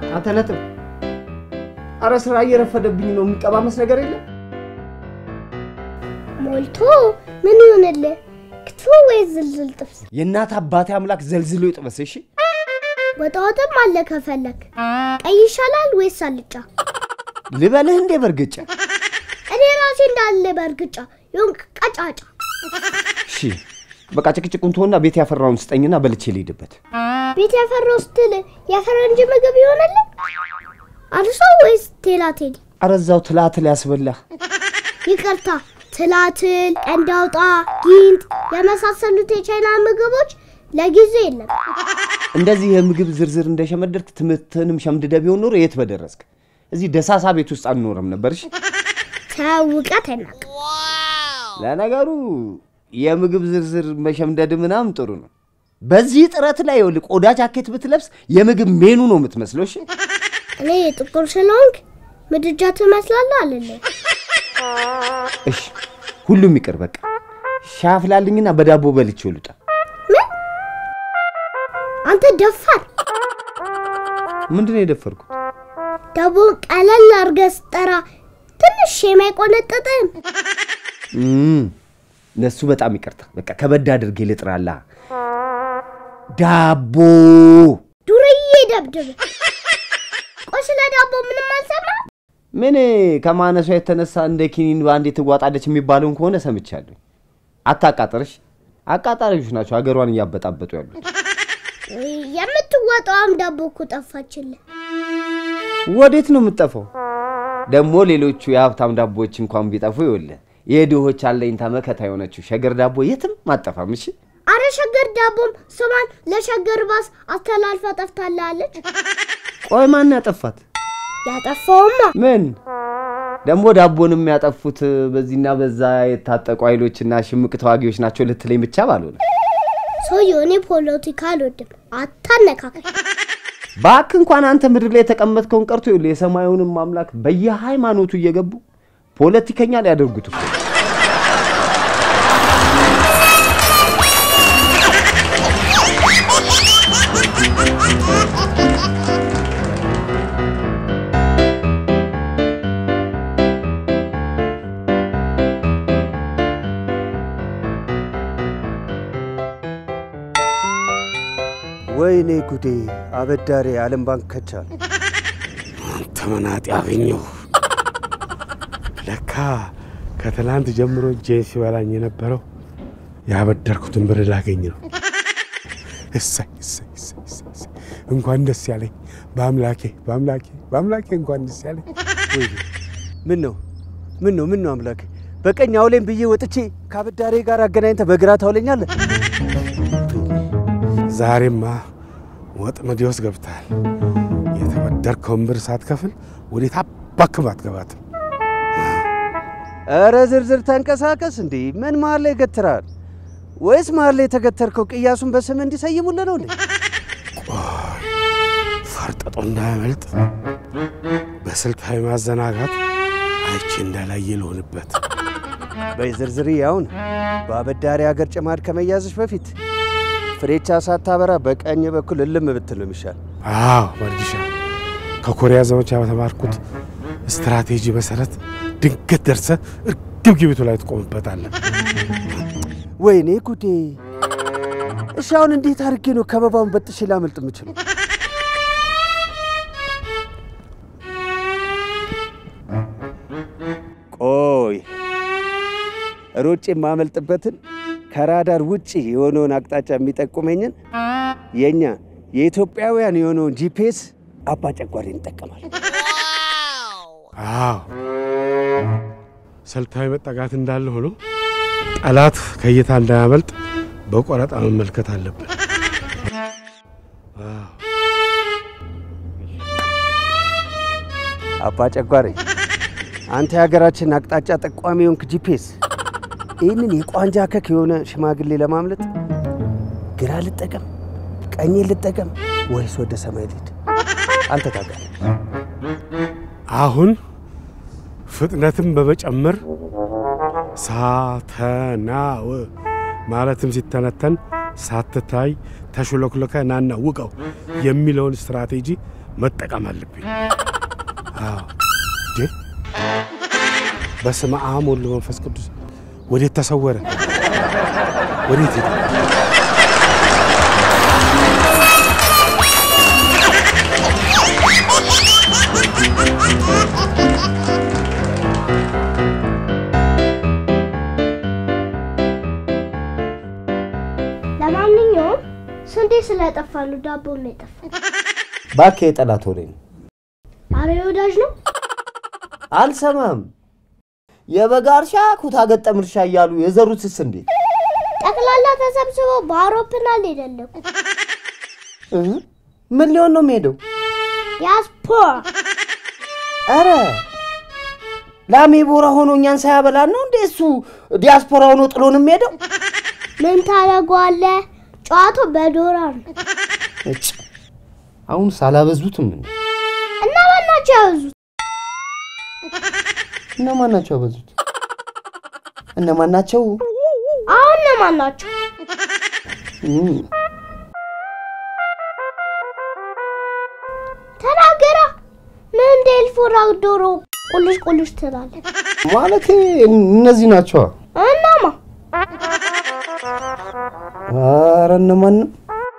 አንተ ነጥብ። አረ ስራ እየረፈደብኝ ነው። የሚቀባመስ ነገር የለም። ሞልቶ ምን ይሆንልህ? ክትፎ ወይስ ዝልዝል ጥብስ? የእናት አባቴ አምላክ ዘልዝሎ ይጥበስ። እሺ ወጣ ወጥም አለ ከፈለክ። ቀይ ይሻላል ወይስ አልጫ? ልበልህ እንዴ በርግጫ? እኔ ራሴ እንዳለ በእርግጫ የሆንክ ቀጫጫ። እሺ በቃ ጭቅጭቁን ትሆና ቤት ያፈራውን ስጠኝና በልቼ ልሂድበት። ቤት ያፈራው ስትል የፈረንጅ ምግብ ይሆንልህ? አርሶ ወይስ ቴላቴሊ? አረ እዛው ትላትል ያስበላህ። ይቅርታ ትላትል፣ ቀንዳውጣ፣ ጊንጥ የመሳሰሉት የቻይና ምግቦች ለጊዜ የለም። እንደዚህ የምግብ ዝርዝር እንደሸመደድክ ትምህርትንም ሸምድደ ቢሆን ኖሮ የት በደረስክ። እዚህ ደሳሳ ቤት ውስጥ አንኖርም ነበር። እሺ ተው እውቀት አይናቅ። ለነገሩ የምግብ ዝርዝር መሸምደድ ምናምን ጥሩ ነው። በዚህ ጥረት ላይ ይኸውልህ ቆዳ ጃኬት ብትለብስ የምግብ ሜኑ ነው የምትመስለው። እሺ እኔ ጥቁር ስለሆንክ ምድጃ ትመስላለህ አልልህ። እሺ ሁሉም ይቅር በቃ ሻይ አፍላልኝና በዳቦ በልቼው ልውጣ። ምን አንተ ደፋር! ምንድን ነው የደፈርኩት? ዳቦን ቀለል አድርገህ ስጠራ ትንሽ የማይቆነጥጥም እም፣ ለሱ በጣም ይቅርታ። በቃ ከበድ አድርጌ ልጥራላ። ዳቦ ዱርዬ ደብድብ። ቆይ ስለ ዳቦ ምንም አልሰማ። ምን ከማነሷ የተነሳ እንደ ኪኒን በአንዴ ትዋጣለች የሚባለውን ከሆነ ሰምቻለሁ። አታቃጥርሽ። አቃጣሪዎች ናቸው ሀገሯን እያበጣበጡ ያሉት። የምትወጣውም ዳቦ እኮ ጠፋችልህ። ወዴት ነው የምትጠፋው? ደግሞ ሌሎቹ የሀብታም ዳቦዎች እንኳን ቢጠፉ ይኸውልህ የድሆች አለኝታ መከታ የሆነችው ሸገር ዳቦ የትም አጠፋም። እሺ አረ ሸገር ዳቦም ስሟን ለሸገር ባስ አስተላልፋ ጠፍታላለች። ቆይ ማን ያጠፋት? ያጠፋውማ ምን ደግሞ ዳቦንም ያጠፉት በዚህና በዛ የታጠቁ ኃይሎችና ሽምቅ ተዋጊዎች ናቸው ልትለኝ ብቻ ባልሆነ ሰውየው እኔ ፖለቲካ አልወድም፣ አታነካከል። ባክ እንኳን አንተ ምድር ላይ የተቀመጥከውን ቀርቶ ይኸውልህ የሰማዩንም አምላክ በየሃይማኖቱ እየገቡ ፖለቲከኛ ሊያደርጉት እኮ ነው። ወይኔ ጉዴ! አበዳሪ ዓለም ባንክ ከቻል። አንተ መናጤ አገኘሁ። ለካ ከትላንት ጀምሮ እጄን ሲበላኝ የነበረው ያበደርኩትን ብር ላገኝ ነው። እሰይ እሰይ እሰይ እሰይ እሰይ። እንኳን ደስ ያለኝ በአምላኬ በአምላኬ በአምላኬ እንኳን ደስ ያለኝ። ወይኔ ምን ነው ምን ነው ምን ነው አምላክ በቀኝ አውሌን ብዬ ወጥቼ ከአበዳሪ ጋር አገናኝተ በግራ ታውለኛለህ። ዛሬማ ወጥመድ ውስጥ ገብተሃል። የተበደርከውን ብር ሳትከፍል ወዴት አባክም አትገባትም። ኧረ ዝርዝር ተንቀሳቀስ። እንዴ ምን መሀል ላይ ገትራል? ወይስ መሀል ላይ የተገተርከው ቅያሱን በስም እንዲሰይሙልህ ነው እንዴ? ፈርጠጦ እንዳያመልጥ በስልታዊ ማዘናጋት አይቼ እንዳላየ ልሆንበት። በይ ዝርዝር ያውን በአበዳሪ ሀገር ጭማድ ከመያዝሽ በፊት ፍሬቻ ሳታበራ በቀኝ በኩል እልም ብትል ነው የሚሻል። አዎ መርጊሻ፣ ከኮሪያ ዘመቻ በተማርኩት ስትራቴጂ መሰረት ድንገት ደርሰ እርግብግቢቱ ላይ ትቆምበታለህ። ወይኔ ጉዴ! እሺ አሁን እንዴት አድርጌ ነው ከበባውን በጥሼ ላመልጥ የምችለው? ቆይ ሮጬ የማመልጥበትን ከራዳር ውጭ የሆነውን አቅጣጫ የሚጠቁመኝን የእኛ የኢትዮጵያውያን የሆነውን ጂፒኤስ አባ ጨጓሬ እንጠቀማል። አዎ ስልታዊ መጠጋት እንዳለ ሆኖ ጠላት ከእይታ እንዳያመልጥ በቆረጣ መመልከት አለብን። አዎ አባ ጨጓሬ አንተ የሀገራችን አቅጣጫ ጠቋሚ የሆንክ ጂፒኤስ ይህንን የቋንጃ ከክ የሆነ ሽማግሌ ለማምለጥ ግራ ልጠቀም፣ ቀኜ ልጠቀም ወይስ ወደ ሰማይ ልሂድ? አንተ ታውቃለህ። አሁን ፍጥነትን በመጨመር ሳተናው ማለትም ሲተነተን ሳትታይ ተሽሎክሎከ ናና ውቀው የሚለውን ስትራቴጂ መጠቀም አለብኝ። አዎ እንዴ! በስመ አብ ወወልድ ወመንፈስ ቅዱስ ወዴት ተሰወረ? ወዴት ሄደ? ለማንኛውም ስንዴ ስለጠፋሉ ዳቦ ነው የጠፋው። እባክህ የጠላት ወሬ ነው። አረ ወዳጅ ነው። አልሰማም። የበጋ እርሻ ኩታ ገጠም እርሻ እያሉ የዘሩትስ እንዴት? ጠቅላላ ተሰብስበው በአውሮፕላን ሄደለኩ። እህ፣ ምን ሊሆን ነው የሚሄደው? ዲያስፖራ አረ ላሜ ቦራ ሆኖ እኛን ሳያበላን ነው እንዴ እሱ ዲያስፖራ ሆኖ ጥሎን የሚሄደው? ምን ታደርገዋለህ? ጨዋታው በዶላር ነው እጭ አሁን ሳላበዙትም እንዴ? እና ማናቸው ያበዙት? እነማን ናቸው ያበዙት? እነማን ናቸው? አሁን እነማን ናቸው? እም፣ ተናገራ። ምን እንደ ኤልፎራ ዶሮ ቁልሽ ቁልሽ ትላለህ? ማለቴ እነዚህ ናቸዋ። እናማ ኧረ እነማንም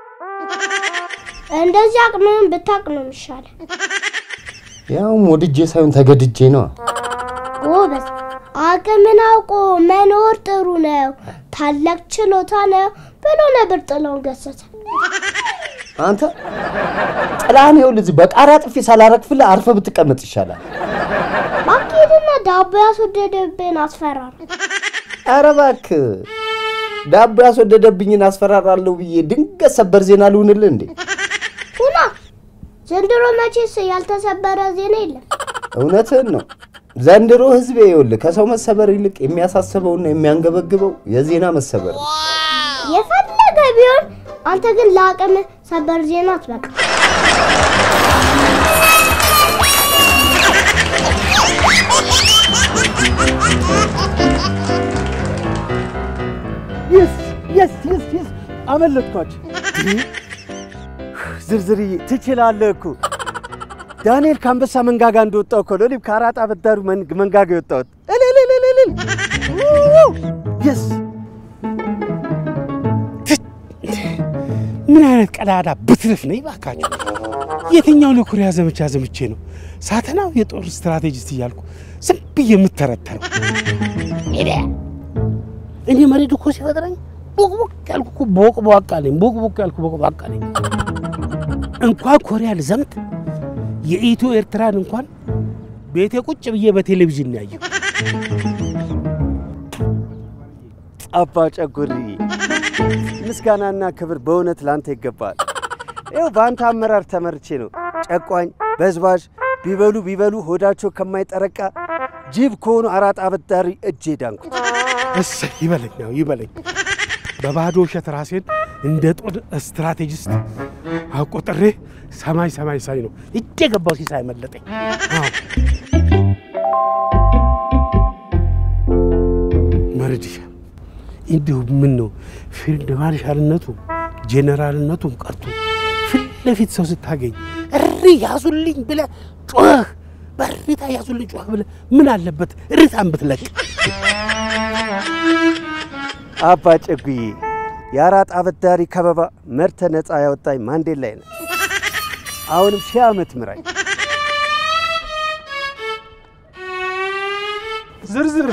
እንደዚህ አቅምህን ብታቅ ነው የሚሻለው። ያውም ወድጄ ሳይሆን ተገድጄ ነው። ጎበዝ፣ አቅምን አውቆ መኖር ጥሩ ነው፣ ታላቅ ችሎታ ነው ብሎ ነበር ጥላሁን ገሰሰ። አንተ ጥላህን ይኸውልህ እዚህ በቃሪያ ጥፊ ሳላረግፍልህ አርፈህ ብትቀመጥ ይሻላል። ባኬድና ዳቦ ያስወደደብን አስፈራራ። ኧረ እባክህ ዳቦ ያስወደደብኝን አስፈራራለሁ ብዬ ድንገት ሰበር ዜና ልሁንልህ እንዴ? ሁና ዘንድሮ መቼስ ያልተሰበረ ዜና የለም። እውነትህን ነው። ዘንድሮ ህዝቤ ይኸውልህ ከሰው መሰበር ይልቅ የሚያሳስበውና የሚያንገበግበው የዜና መሰበር ነው። የፈለገ ቢሆን አንተ ግን ለአቅም ሰበር ዜና አትበቃ። የስ የስ የስ የስ አመለጥኳቸው። ዝርዝርዬ ትችላለህ እኮ ዳንኤል ከአንበሳ መንጋጋ እንደወጣው እኮ ነው እኔም ከአራጣ አበዳሪው መን- መንጋጋ የወጣሁት። እልልልልልል የስ ምን አይነት ቀዳዳ ብትርፍ ነኝ ባካችሁ! የትኛውን የኮሪያ ዘመቻ ዘምቼ ነው ሳተናው የጦር ስትራቴጂስት እያልኩ ዝም ብዬ የምተረተረው? እኔ መሬት እኮ ሲፈጥረኝ ቦቅቦቅ ያልኩ እኮ ቦቅቧቃ ነኝ። ቦቅቦቅ ያልኩ ቦቅቧቃ ነኝ። እንኳን ኮሪያ ልዘምት የኢትዮ ኤርትራን እንኳን ቤቴ ቁጭ ብዬ በቴሌቪዥን ነው ያየሁ። አባ ጨጉርዬ ምስጋናና ክብር በእውነት ላንተ ይገባል። ይኸው በአንተ አመራር ተመርቼ ነው ጨቋኝ በዝባዥ ቢበሉ ቢበሉ ሆዳቸው ከማይጠረቃ ጅብ ከሆኑ አራጣ አበዳሪ እጄ ዳንኩት። እሰይ ይበለኝ፣ ያው ይበለኝ። በባዶ ውሸት ራሴን እንደ ጦር ስትራቴጂስት አቆጥሬ ሰማይ ሰማይ ሳይ ነው እጄ የገባው ሲሳይ መለጠኝ። አዎ መርድሻ እንዲሁ ምን ነው ፊልድ ማርሻልነቱ ጄኔራልነቱም ቀርቶ ፊት ለፊት ሰው ስታገኝ እሪ ያዙልኝ ብለህ ጮህ በሪታ ያዙልኝ ጮህ ብለህ ምን አለበት ርታን ብትለቅ። አባ ጨጉዬ የአራጣ አበዳሪ ከበባ መርተ ነፃ ያወጣኝ ማንዴላ ነው። አሁንም ሺህ ዓመት ምራኝ። ዝርዝር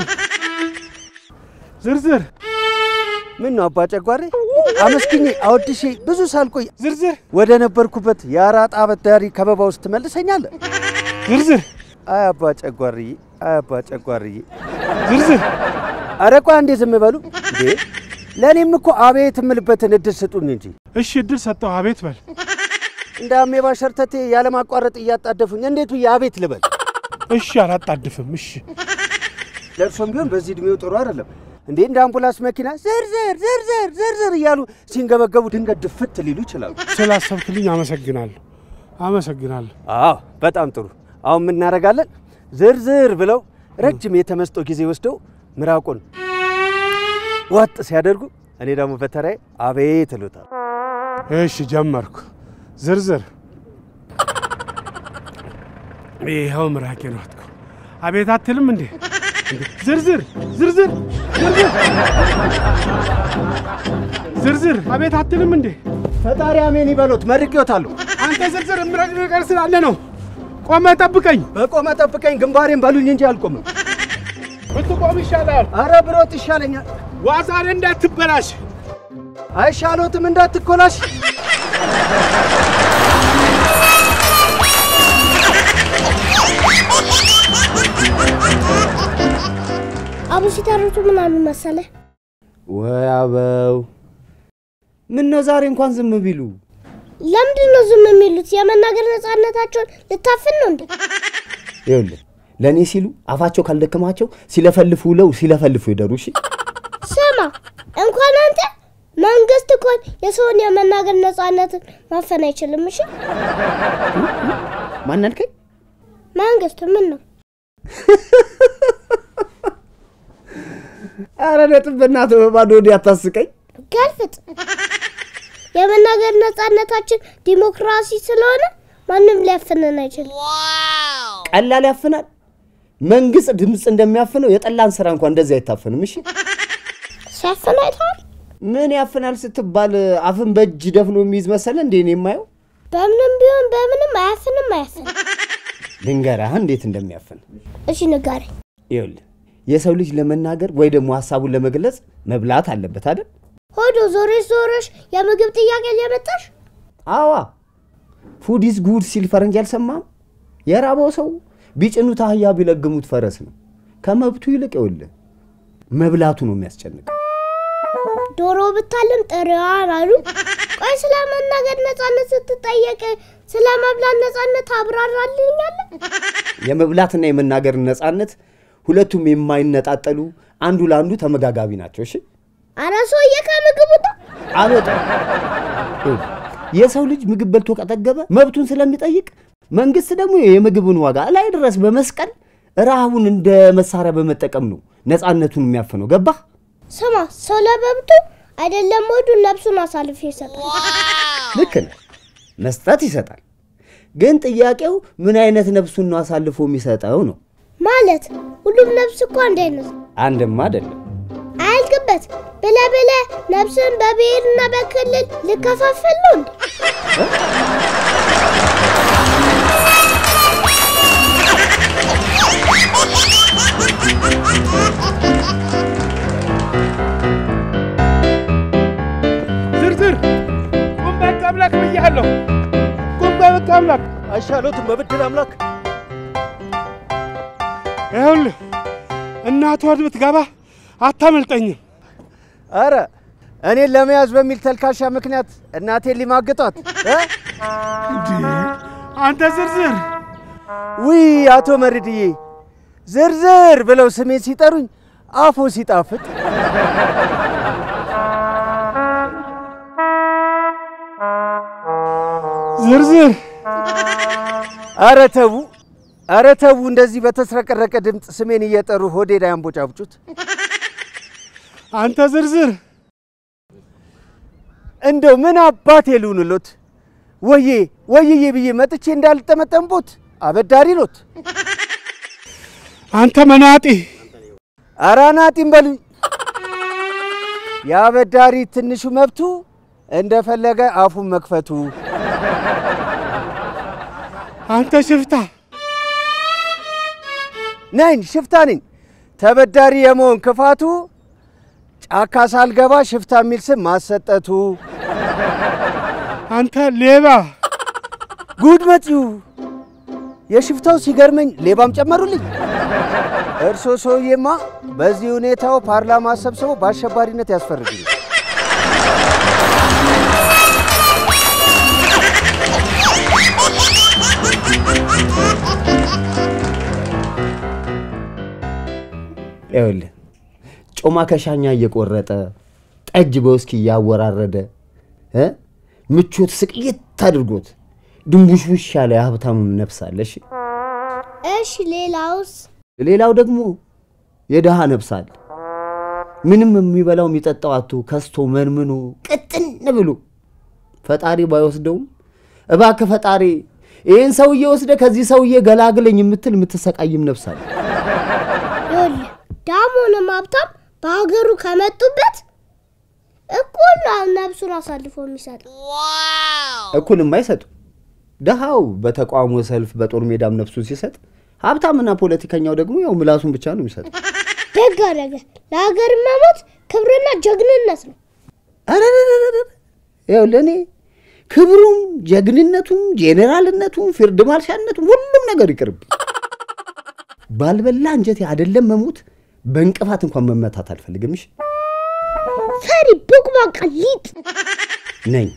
ዝርዝር ምን ነው አባ ጨጓሬ አመስግኜ አወድሼ ብዙ ሳልቆይ ዝርዝር ወደ ነበርኩበት የአራጣ አበዳሪ ከበባ ውስጥ ትመልሰኛለህ? ዝርዝር አይ አባ ጨጓርዬ፣ አይ አባ ጨጓርዬ። ዝርዝር ኧረ ቆይ አንዴ ዝም በሉ እንዴ! ለእኔም እኮ አቤት የምልበትን እድል ስጡኝ እንጂ እሺ እድል ሰጠው አቤት በል እንደ አሜባ ሸርተቴ ያለማቋረጥ እያጣደፉኝ እንዴት ብዬ አቤት ልበል? እሺ አላጣድፍም እሺ ለእርሶም ቢሆን በዚህ እድሜው ጥሩ አይደለም እንዴ! እንደ አምቡላንስ መኪና ዝርዝር ዝርዝር ዝርዝር እያሉ ሲንገበገቡ ድንገት ድፍት ሊሉ ይችላሉ። ስላሰብክልኝ አመሰግናለሁ አመሰግናለሁ አዎ በጣም ጥሩ። አሁን ምን እናደርጋለን? ዝርዝር ብለው ረጅም የተመስጦ ጊዜ ወስደው ምራቁን ዋጥ ሲያደርጉ እኔ ደግሞ በተራዬ አቤት እሉታል። እሺ ጀመርኩ ዝርዝር ይኸው ምራቄ ነው አትከው። አቤት አትልም እንዴ? እንዴ! ዝርዝር ዝርዝር ዝርዝር ዝርዝር አቤት አትልም እንዴ? ፈጣሪ አሜን ይበሎት። መርቄዎታለሁ። አንተ ዝርዝር የምረግ ነገር ስላለ ነው። ቆመ ጠብቀኝ። በቆመ ጠብቀኝ። ግንባሬን በሉኝ እንጂ አልቆምም። ብትቆም ይሻላል። አረ ብሮት ይሻለኛል። ዋዛኔ እንዳትበላሽ። አይሻሎትም እንዳትኮላሽ። አቡ ሲተርቱ ምናምን መሰለ ወይ አበው፣ ምን ነው ዛሬ እንኳን ዝም ቢሉ? ለምንድን ነው ዝም የሚሉት? የመናገር ነፃነታቸውን ልታፍን ነው እንዴ? ይኸውልህ ለእኔ ሲሉ አፋቸው ካልደከማቸው ሲለፈልፉ ውለው ሲለፈልፉ ይደሩ። እሺ ስማ እንኳን አንተ መንግስት እንኳን የሰውን የመናገር ነፃነትን ማፈን አይችልም። እሺ ማን አልከኝ? መንግስት ምን ነው አረ ነጥብ በእናትህ በባዶ ወዲህ አታስቀኝ። ገልፍጥ። የመናገር ነፃነታችን ዲሞክራሲ ስለሆነ ማንም ሊያፍነን አይችልም። ቀላል ያፍናል። መንግስት ድምፅ እንደሚያፍነው የጠላን ስራ እንኳን እንደዚህ አይታፈንም። እሺ ሲያፍን አይተዋል። ምን ያፍናል ስትባል አፍን በእጅ ደፍኖ የሚይዝ መሰለ እንዴ? እኔ የማየው በምንም ቢሆን በምንም አያፍንም አያፍንም። ልንገርህ እንዴት እንደሚያፍን። እሺ ንገረኝ። ይኸውልህ የሰው ልጅ ለመናገር ወይ ደግሞ ሀሳቡን ለመግለጽ መብላት አለበት አይደል? ሆዶ ዞረሽ ዞረሽ የምግብ ጥያቄ ሊያመጣሽ አዋ ፉድ ኢዝ ጉድ ሲል ፈረንጅ አልሰማም? የራበው ሰው ቢጭኑት አህያ ቢለግሙት ፈረስ ነው። ከመብቱ ይልቅ ይኸውልህ መብላቱ ነው የሚያስጨንቀው። ዶሮ ብታልም ጥሬዋን አሉ። ቆይ ስለ መናገር ነፃነት ስትጠየቅ ስለ መብላት ነፃነት አብራራልኛለ። የመብላትና የመናገር ነፃነት ሁለቱም የማይነጣጠሉ አንዱ ለአንዱ ተመጋጋቢ ናቸው። እሺ አረ ሰውዬ ከምግብ ውጣ። አልወጣም። ይኸውልህ፣ የሰው ልጅ ምግብ በልቶ ከጠገበ መብቱን ስለሚጠይቅ መንግስት ደግሞ የምግብን ዋጋ ላይ ድረስ በመስቀል ረሃቡን እንደ መሳሪያ በመጠቀም ነው ነፃነቱን የሚያፍነው። ገባህ? ስማ ሰው ለመብቱ አይደለም ወዱ ነፍሱን አሳልፎ ይሰጣል። ልክ ነህ። መስጠት ይሰጣል። ግን ጥያቄው ምን አይነት ነፍሱን ነው አሳልፎ የሚሰጠው ነው። ማለት ሁሉም ነፍስ እኮ አንድ አይነት ነው። አንድም አይደለም። አያልቅበት ብለ ብለ ነፍስን በብሔርና በክልል ልከፋፈል ነው እንዴ? ዝርዝር ቁም በቃ አምላክ ብያለሁ። ቁም በቃ አምላክ አይሻሎትም በብድር አምላክ። ይኸውልህ እናቷ ብትገባ አታመልጠኝም። አረ እኔን ለመያዝ በሚል ተልካሻ ምክንያት እናቴን ሊማግጧት እ? አንተ ዝርዝር ውይ አቶ መርድዬ ዝርዝር ብለው ስሜን ሲጠሩኝ አፎ ሲጣፍጥ ዝርዝር አረ ተዉ፣ አረ ተዉ። እንደዚህ በተስረቀረቀ ድምፅ ስሜን እየጠሩ ሆዴ ላይ አንቦጫብጩት። አንተ ዝርዝር እንደው ምን አባቴ ልሁንሎት? ወዬ ወይዬ ብዬ መጥቼ እንዳልጠመጠምቦት አበዳሪ ሎት። አንተ መናጢ አራናጢም በሉኝ። የአበዳሪ ትንሹ መብቱ እንደፈለገ አፉን መክፈቱ። አንተ ሽፍታ ነኝ ሽፍታ ነኝ። ተበዳሪ የመሆን ክፋቱ ጫካ ሳልገባ ሽፍታ የሚል ስም ማሰጠቱ። አንተ ሌባ ጉድ መጪው የሽፍታው ሲገርመኝ ሌባም ጨመሩልኝ። እርሶ ሰውዬማ በዚህ ሁኔታው ፓርላማ ሰብስበው በአሸባሪነት ያስፈርዱኝ። ይኸውልህ ጮማ ከሻኛ እየቆረጠ ጠጅ በውስኪ እያወራረደ እ ምቾት ስቅይት አድርጎት ድንቡሽቡሽ ያለ የሀብታምም ነፍስ አለ። እሺ እሺ ሌላውስ? ሌላው ደግሞ የድሃ ነፍስ አለ። ምንም የሚበላው የሚጠጣው አቶ ከስቶ መንምኖ ቅጥን ብሎ ፈጣሪ ባይወስደውም እባክህ ፈጣሪ ይህን ሰውዬ ወስደ ከዚህ ሰውዬ ገላግለኝ የምትል የምትሰቃይም ነፍስ አለ። ይኸውልህ ዳሞንም ሀብታም በሀገሩ ከመጡበት እኩል ነው ነብሱን አሳልፎ የሚሰጥ እኩልም አይሰጡ። ደሃው በተቃውሞ ሰልፍ በጦር ሜዳም ነፍሱን ሲሰጥ፣ ሀብታምና ፖለቲከኛው ደግሞ ያው ምላሱን ብቻ ነው የሚሰጥ። ደግ አደረገ። ለሀገር መሞት ክብርና ጀግንነት ነው። አረረረረረ ያው ለእኔ ክብሩም ጀግንነቱም ጄኔራልነቱም ፊልድ ማርሻልነቱም ሁሉም ነገር ይቅርብ። ባልበላ እንጀቴ አይደለም መሞት በእንቅፋት እንኳን መመታት አልፈልግም። እሺ ፈሪ ቡቅባቃ ሊጥ ነኝ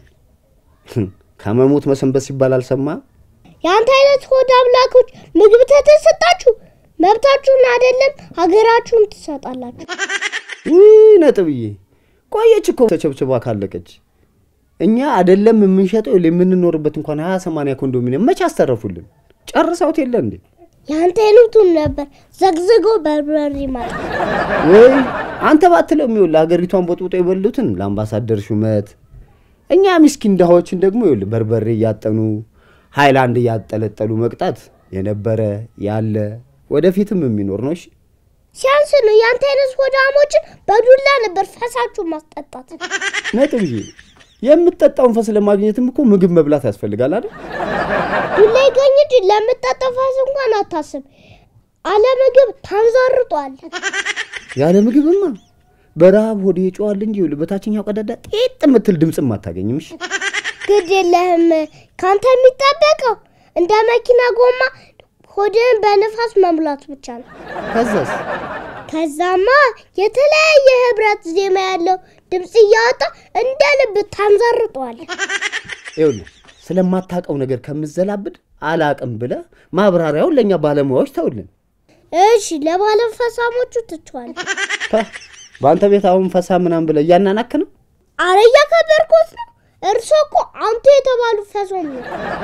ከመሞት መሰንበት ሲባል አልሰማ የአንተ አይነት ሆድ አምላኮች ምግብ ተተሰጣችሁ መብታችሁን አይደለም ሀገራችሁን ትሰጣላችሁ። ውይ ነጥብዬ ቆየች እኮ ተቸብችባ ካለቀች። እኛ አይደለም የምንሸጠው የምንኖርበት እንኳን ሀያ ሰማንያ ኮንዶሚኒየም መቼ አስተረፉልን? ጨርሰውት የለ እንዴ? የአንተ አይነቱን ነበር ዘግዝጎ በርበሬ ማለት ወይ አንተ ባትለው የሚውል ሀገሪቷን ቦጥቦጦ የበሉትን ለአምባሳደር ሹመት፣ እኛ ምስኪን ድሃዎችን ደግሞ ይውል በርበሬ እያጠኑ ሃይላንድ እያጠለጠሉ መቅጣት የነበረ ያለ ወደፊትም የሚኖር ነው። እሺ ሲያንስ ነው። የአንተ አይነት ሆዳሞችን በዱላ ነበር ፈሳችሁ ማስጠጣት። ነጥብዬ የምትጠጣውን ፈስ ለማግኘትም እኮ ምግብ መብላት ያስፈልጋል አይደል? ዱላ ይገኝ እንጂ ለምጠጣው ፈስ እንኳን አታስብ። አለ ምግብ ታንዘርጧል። ያለ ምግብማ በረሃብ ሆዴ ይጮዋል እንጂ ይኸውልህ በታችኛው ቀዳዳ ጤጥ የምትል ድምፅም አታገኝም። እሺ ግድ የለህም። ካንተ የሚጠበቀው እንደ መኪና ጎማ ሆድን በንፋስ መሙላት ብቻ ነው። ከዛስ ከዛማ የተለያየ ህብረት ዜማ ያለው ድምፅ እያወጣ እንደ ልብ ታንዘርጧል። ይኸውልህ ስለማታውቀው ነገር ከምዘላብድ አላቅም ብለህ ማብራሪያውን ለእኛ ባለሙያዎች ተውልን። እሺ ለባለ ፈሳሞቹ ትችዋል። ፓ፣ በአንተ ቤት አሁን ፈሳ ምናምን ብለህ እያናናክ ነው። አረ እያከበርኩት ነው። እርሶ እኮ አንቱ የተባሉ ፈሶም ነው።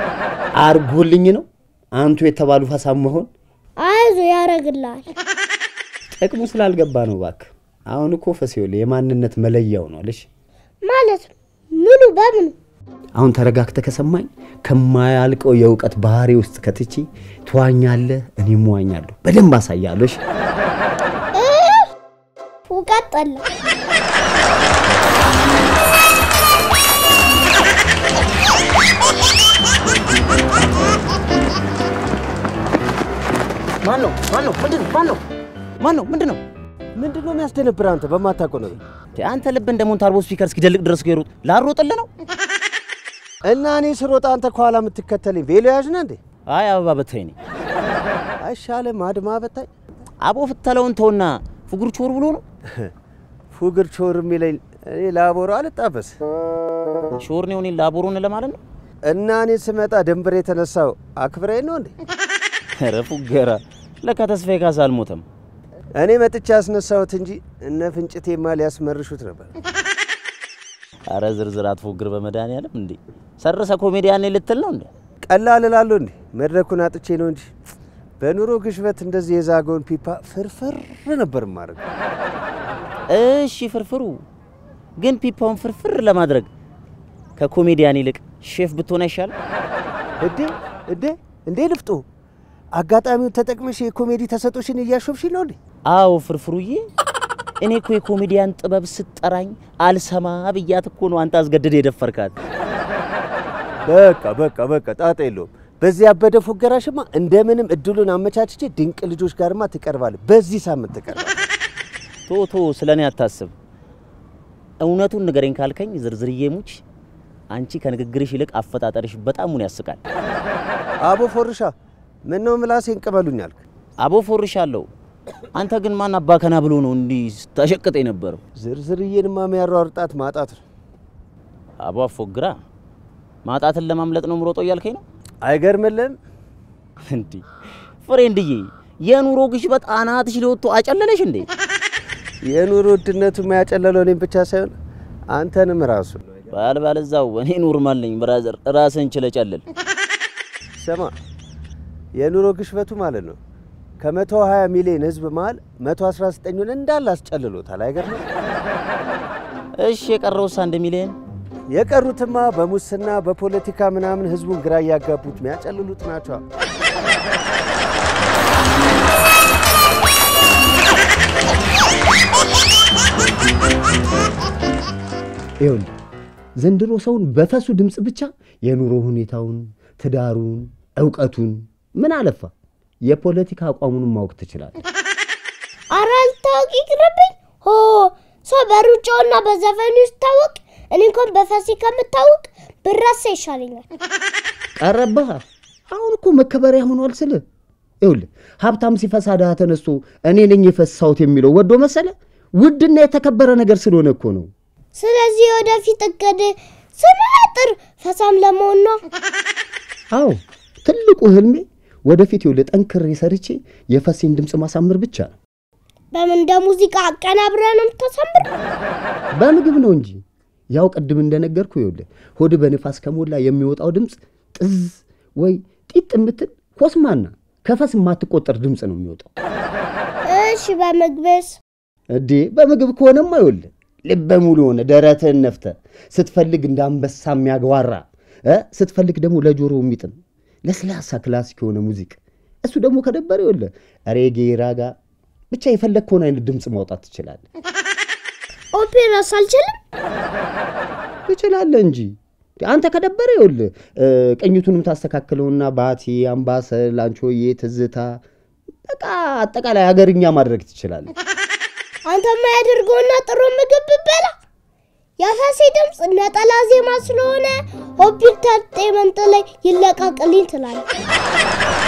አርጎልኝ ነው አንቱ የተባሉ ፈሳም መሆን አይዞ ያረግልሃል። ጥቅሙ ስላልገባ ነው። እባክህ አሁን እኮ ፈስ ይኸውልህ የማንነት መለያው ነው አለሽ። ማለት ምኑ በምኑ አሁን ተረጋግተህ ከሰማኝ ከማያልቀው የእውቀት ባህሪ ውስጥ ከትቼ ትዋኛለህ፣ እኔም እዋኛለሁ። በደንብ አሳያለሁ። እሺ? እውቀት ጠላ ማን ነው? ማን ነው? ምንድን ነው? ማን ነው? ማን ነው? ምንድን ነው? ምንድን ነው የሚያስደነብር አንተ በማታውቀው ነገር? አንተ ልብ እንደ ሞንታርቦ ስፒከር እስኪደልቅ ድረስ ከሩጥ ላሮጥልህ ነው? እና እኔ ስሮጣ አንተ ከኋላ የምትከተለኝ ቬሎ ያዥ ነህ እንዴ? አይ አበባ በታይ ነኝ። አይሻልም? አድማ በታይ አቦ ፍተለውን ተውና ፍጉር ቾር ብሎ ነው። ፉግር ቾር የሚለኝ እኔ ላቦሮ አልጣበስ ሾር ነው እኔ ላቦሮን ለማለት ነው። እና እኔ ስመጣ ደንብር የተነሳው አክብረኝ ነው እንዴ? ኧረ ፉገራ ለካ ተስፋዬ ካሳ አልሞተም። እኔ መጥቻ ያስነሳሁት እንጂ እነ ፍንጭቴማ ሊያስመርሹት ነበር። አረ ዝርዝር አትፎግር በመድኃኒዓለም እንዴ ሰርሰ ኮሜዲያን ነኝ ልትል ነው እንዴ? ቀላል እላለሁ እንዴ? መድረኩን አጥቼ ነው እንጂ በኑሮ ግሽበት እንደዚህ የዛገውን ፒፓ ፍርፍር ነበር ማድረግ። እሺ ፍርፍሩ ግን ፒፓውን ፍርፍር ለማድረግ ከኮሜዲያን ይልቅ ሼፍ ብትሆን አይሻል? እዴ እዴ እንዴ ልፍጡ አጋጣሚውን ተጠቅመሽ የኮሜዲ ተሰጦሽን እያሾፍሽ ነው እንዴ? አዎ ፍርፍሩዬ፣ እኔ እኮ የኮሜዲያን ጥበብ ስትጠራኝ አልሰማ ብያት እኮ ነው አንተ አስገድድ የደፈርካት። በቃ በቃ በቃ ጣጣ የለውም። በዚህ ያበደ ፉገራሽማ እንደምንም እድሉን አመቻችቼ ድንቅ ልጆች ጋርማ ትቀርባለህ። በዚህ ሳምንት ትቀርባለህ። ቶ ቶ ስለ እኔ አታስብ። እውነቱን ንገረኝ ካልከኝ ዝርዝርዬ ሙች፣ አንቺ ከንግግርሽ ይልቅ አፈጣጠርሽ በጣሙን ያስቃል። አቦ ፎርሻ ምን ነው ምላሴን ቅበሉኝ አልክ? አቦ ፎርሻለሁ። አንተ ግን ማን አባከና ብሎ ነው እንዲህ ስታሸቅጥ የነበረው? ዝርዝርዬንማ የሚያሯርጣት ማጣት ነው። አቦ አፎግራ ማጣትን ለማምለጥ ነው ምሮጦ እያልከኝ ነው? አይገርምልም? እንዲህ ፍሬንድዬ፣ የኑሮ ግሽበት አናትሽ ሊወጥቶ አጨለለሽ እንዴ? የኑሮ ውድነቱ የሚያጨለለው እኔም ብቻ ሳይሆን አንተንም ራሱ። ባል ባለዛው እኔ ኖርማል ነኝ ብራዘር፣ ራስን ችለ ጨልል። ስማ የኑሮ ግሽበቱ ማለት ነው ከ120 ሚሊዮን ህዝብ መሀል 119ን እንዳለ አስጨልሎታል። አይገርምም? እሺ የቀረውስ አንድ ሚሊዮን የቀሩትማ በሙስና በፖለቲካ ምናምን ህዝቡን ግራ እያጋቡት የሚያጨልሉት ናቸው። ይኸውልህ ዘንድሮ ሰውን በፈሱ ድምፅ ብቻ የኑሮ ሁኔታውን፣ ትዳሩን፣ እውቀቱን ምን አለፋ የፖለቲካ አቋሙንም ማወቅ ትችላለህ። ኧረ አልታወቅ ይቅርብኝ። ሆ ሰው በሩጫውና በዘፈኑ ይታወቅ። እኔ እንኳን በፈሴ ከምታወቅ ብረሳ ይሻለኛል። ቀረብህ። አሁን እኮ መከበሪያ ሆኗል ስል ይኸውልህ ሀብታም ሲፈሳ ድሃ ተነስቶ እኔ ነኝ የፈሳሁት የሚለው ወዶ መሰለ ውድና የተከበረ ነገር ስለሆነ እኮ ነው። ስለዚህ ወደፊት እቅድ ስመጥር ፈሳም ለመሆን ነው። አዎ ትልቁ ህልሜ ወደፊት ይኸውልህ ጠንክሬ ሰርቼ የፈሴን ድምፅ ማሳመር ብቻ ነው። በምን እንደ ሙዚቃ አቀናብረህ ነው የምታሳምር? በምግብ ነው እንጂ ያው ቅድም እንደነገርኩ ይኸውልህ ሆድ በንፋስ ከሞላ የሚወጣው ድምፅ ጥዝ ወይ ጢጥ የምትል ኮስማና ከፈስ የማትቆጠር ድምፅ ነው የሚወጣው። እሺ በምግብስ? እዴ በምግብ ከሆነማ ይኸውልህ ልበ ሙሉ የሆነ ደረትህን ነፍተህ ስትፈልግ እንደ አንበሳ የሚያግዋራ እ ስትፈልግ ደግሞ ለጆሮ የሚጥም ለስላሳ ክላሲክ የሆነ ሙዚቅ እሱ ደግሞ ከደበረ ይኸውልህ ሬጌ፣ ራጋ ብቻ የፈለግከውን አይነት ድምፅ ማውጣት ትችላለህ። ኦፔራስ አልችልም። ትችላለህ እንጂ አንተ ከደበረ ይኸውልህ እ፣ ቅኝቱንም ታስተካክለውና ባቲ፣ አምባሰል፣ አንቾዬ፣ ትዝታ በቃ አጠቃላይ ሀገርኛ ማድረግ ትችላለህ። አንተ የማያደርገውና ጥሩ ምግብ ብበላ የፈሴ ድምፅ ነጠላ ዜማ ስለሆነ ሆፒታል ጤመንጥ ላይ ይለቃቅልኝ ትላለህ።